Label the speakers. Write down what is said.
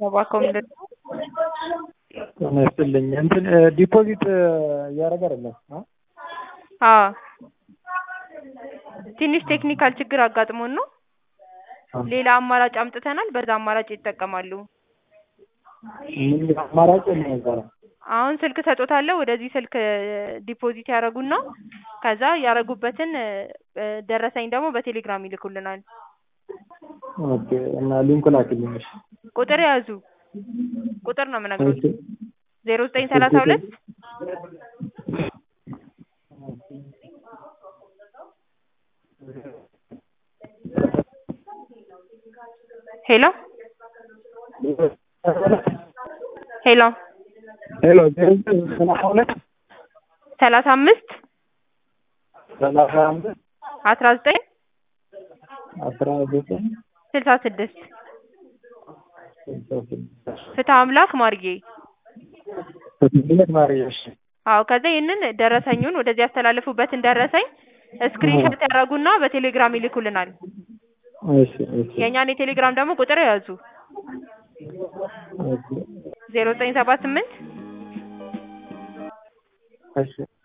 Speaker 1: እባክዎ ምንድን ነው?
Speaker 2: ጤና ይስጥልኝ እንትን ዲፖዚት እያደረገ አይደለም አ
Speaker 1: አዎ ትንሽ ቴክኒካል ችግር አጋጥሞን ነው። ሌላ አማራጭ አምጥተናል በዛ አማራጭ ይጠቀማሉ።
Speaker 2: ምን አማራጭ የለም እዛ ላይ
Speaker 1: አሁን ስልክ እሰጥዎታለሁ ወደዚህ ስልክ ዲፖዚት ያደርጉና ከዛ ያደረጉበትን ደረሰኝ ደግሞ በቴሌግራም ይልኩልናል።
Speaker 2: ኦኬ እና ሊንኩ ላክልኝ እሺ
Speaker 1: ቁጥር ያዙ ቁጥር ነው የምነግርዎት ዜሮ ዘጠኝ ሰላሳ ሁለት ሄሎ ሄሎ
Speaker 2: ሄሎ ዜሮ ዘጠኝ ሰላሳ ሁለት
Speaker 1: ሰላሳ አምስት
Speaker 2: ሰላሳ አምስት
Speaker 1: አስራ ዘጠኝ
Speaker 2: አስራ ዘጠኝ
Speaker 1: ስልሳ ስድስት
Speaker 2: ስልሳ ስድስት
Speaker 1: ፍትሐ አምላክ ማርዬ
Speaker 2: ፍትህነት ማርዬ እሺ
Speaker 1: አዎ ከዛ ይህንን ደረሰኙን ወደዚህ ያስተላለፉበትን ደረሰኝ ስክሪንሾት ያደርጉና በቴሌግራም ይልኩልናል።
Speaker 2: እሺ እሺ
Speaker 1: የእኛን የቴሌግራም ደግሞ ቁጥር ያዙ
Speaker 2: ኦኬ
Speaker 1: ዜሮ ዘጠኝ ሰባ ስምንት
Speaker 2: እሺ